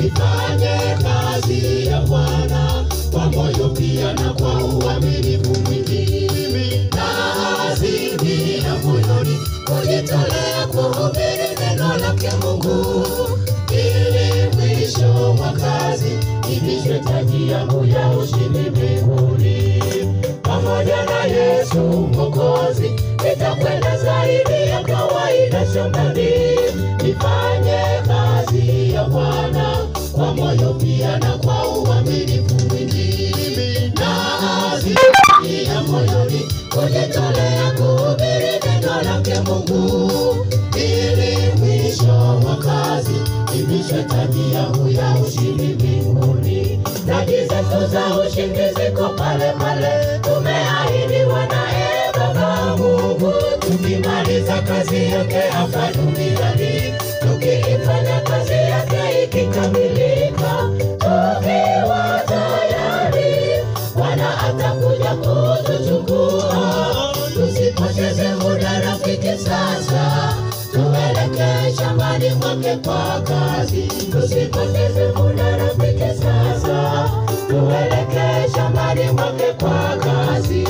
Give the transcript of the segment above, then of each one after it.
ifanye kazi ya Bwana kwa moyo pia na kwa uaminifu mwingi, na azimia moyoni kujitolea kuhubiri neno lake Mungu, ili mwisho wa kazi ivishwe taji yangu ya ushindi mbinguni pamoja na Yesu Mwokozi, nitakwenda zaidi ya kawaida shambani, nifanye kazi ya Bwana kwa moyo pia na kwa uaminifu mwingi, na azimia moyoni kujitolea kuhubiri neno lake Mungu, ili mwisho wa kazi ivishwe taji yangu ya ushindi mbinguni. Taji zetu za ushindi ziko pale pale, tumeahidiwa naye Baba Mungu, tukimaliza kazi yake hapa duniani, tukiifanya kazi yake ikikamilika, tukiwa tayari, Bwana atakuja kutuchukua. Tusipoteze muda rafiki, sasa tuelekee shambani mwake kwa kazi. Tusipoteze muda rafiki, sasa tuelekee shambani mwake kwa kazi.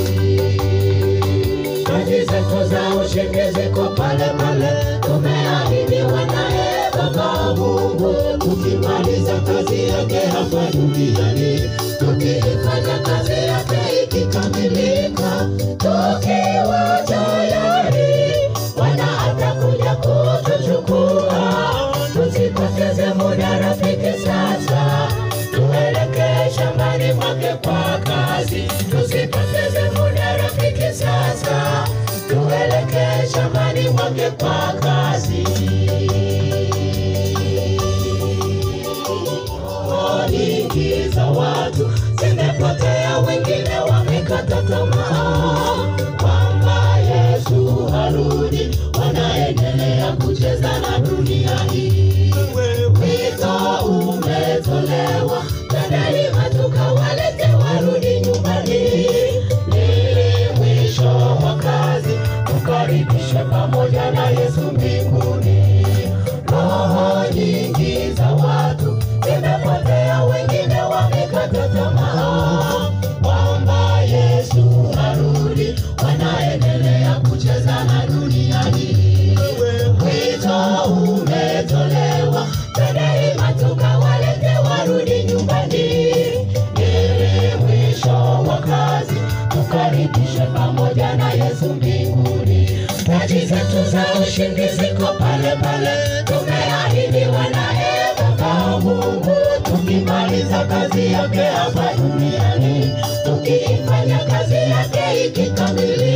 Kazi zetu za ushindi ziko pale pale, tumeahidiwa naye Baba Mungu, tukimaliza kazi yake hapa duniani, tukiifanya kazi yake ikikamilika, tukiwa tayari, Bwana atakuja kutuchukua. Tusipoteze muda rafiki, sasa tuelekee shambani mwake kwa kazi. Tusipoteze muda rafiki, sasa tuelekee shambani mwake kwa kazi. Roho nyingi za watu zimepotea, wengine wamekata tamaa kwamba Yesu harudi, wanaendelea kucheza na dunia hii. Wito umetolewa, twendeni tukawalete warudi nyumbani, ili mwisho wa kazi tukaribishwe pamoja na Yesu mbinguni. Roho nyingi za watu zimepotea, wengine wamekata tamaa kwamba Yesu harudi, wanaendelea kucheza na dunia hii. Wito umetolewa, twendeni tukawalete warudi nyumbani, ili mwisho wa kazi tukaribishe pamoja na Yesu mbinguni. Taji zetu za ushindi ziko pale pale, tumeahidiwa naye Baba Mungu, tukimaliza kazi yake hapa duniani, tukiifanya kazi yake ikikamilika